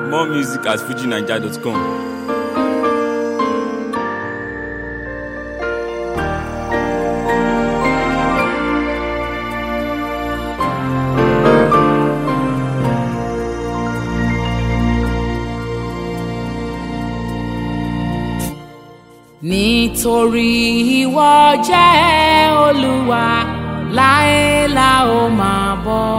More music at fujinaija.com. nítorí ìwọ jẹ́ olúwa láé la ó máa bọ́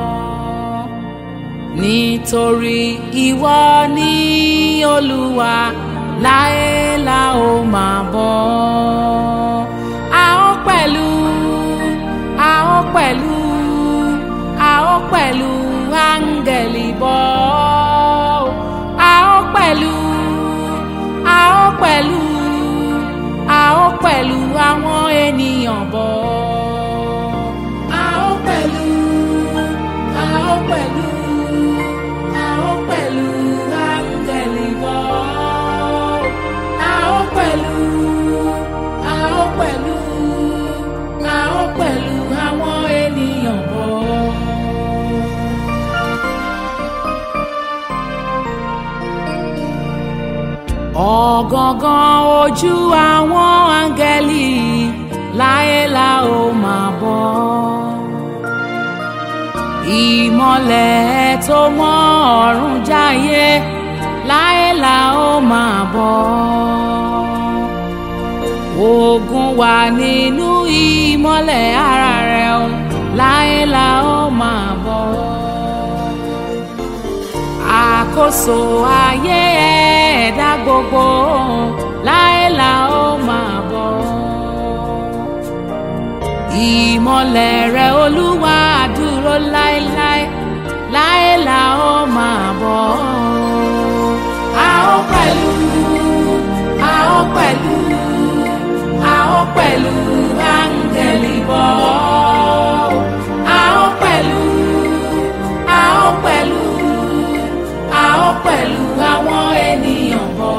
nítorí ìwọ ní olúwa láé la ó máa bọ́ a ó pẹ̀lú a ó pẹ̀lú a ó pẹ̀lú áńgẹ̀lì bọ́ a ó pẹ̀lú a ó pẹ̀lú a ó pẹ̀lú àwọn ènìyàn bọ̀. a ó pẹ̀lú a ó pẹ̀lú a ó pẹ̀lú áńgẹ̀lì bọ̀. a ó pẹ̀lú a ó pẹ̀lú a ó pẹ̀lú àwọn ènìyàn bọ̀. ọ̀gangan ojú àwọn áńgẹ́lì láyé la ó máa bọ́ ìmọ̀lẹ̀ tó mọ́ ọ̀run jáyé láyé la ó máa bọ́ ogun wà nínú ìmọ̀lẹ̀ ara rẹ̀ o láyé la ó máa bọ́ àkóso ayé ẹ̀dá gbogbo láé la ó máa bọ̀. ìmọ̀lẹ̀ rẹ̀ olúwa dúró láéláé láé la ó máa bọ̀. a ó pẹ̀lú a ó pẹ̀lú a ó pẹ̀lú áńgẹ̀lì bọ̀. a ó pẹ̀lú a ó pẹ̀lú a ó pẹ̀lú àwọn ènìyàn bọ̀.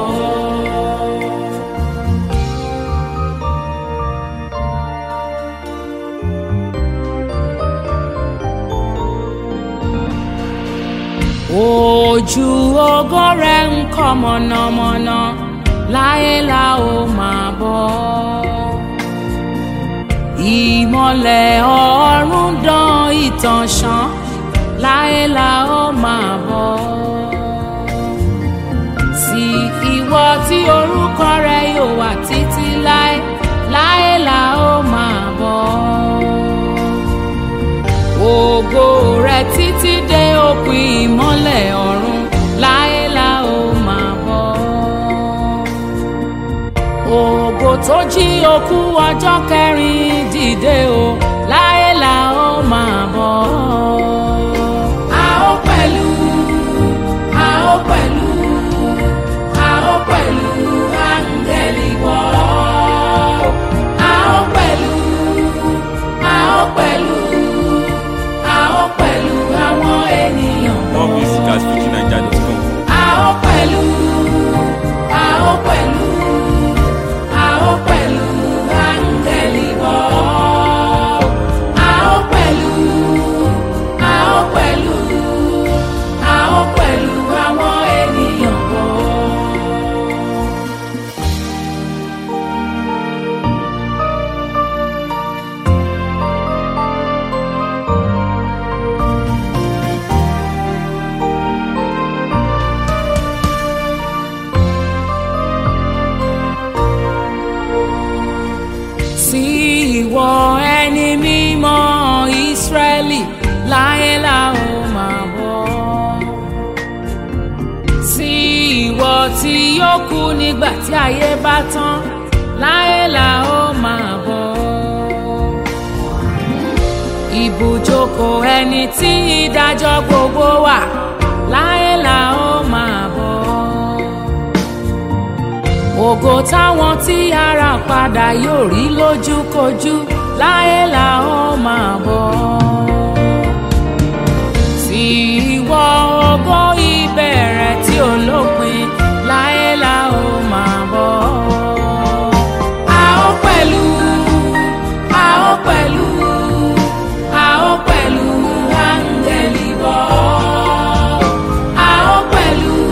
ojú ògo rẹ̀ ń kọ́ mọ̀nàmọ́ná láyé la ó máa bọ̀. ìmọ̀lẹ̀ ọ̀run dán ìtànṣán láyé la ó máa bọ̀. sí ìwọ tí orúkọ rẹ yóò wà títí láé láyé la ó máa bọ̀. ògo rẹ títí dé òpin ìmọ́lẹ̀ ọ̀run láyé la ó máa bọ̀. ògo tó jí òkú ọjọ́ kẹrin dìde o láyé la ó máa bọ̀ a ó pẹ̀lú a ó pẹ̀lú a ó pẹ̀lú áńgẹ́lì bọ̀. a ó pẹ̀lú a ó pẹ̀lú a ó pẹ̀lú àwọn ènìyàn bọ̀. More music at fujinaija.com. a ó pẹ̀lú a ó pẹ̀lú a ó pẹ̀lú áńgẹ́lì bọ̀. a ó pẹ̀lú a ó pẹ̀lú a ó pẹ̀lú àwọn ènìyàn bọ̀. sí ìwọ ẹni mímọ́ ìsírẹ́lì láyé la ó máa bọ̀. sí ìwọ tí yóò kú nígbà tí ayé bá tán láyé la ó máa bọ̀. ibùjókòó ẹni tí ìdájọ́ gbogbo wà láyé la ó máa bọ̀ ògo táwọn tí ara padà yóò rí lójúkojú láyé la ó máa bọ̀. sí ìwọ ògo ìbẹ̀rẹ̀ tí ó lópin láyé la ó máa bọ̀. a ó pẹ̀lú a ó pẹ̀lú a ó pẹ̀lú áńgẹ́lì bọ̀. a ó pẹ̀lú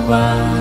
ọba.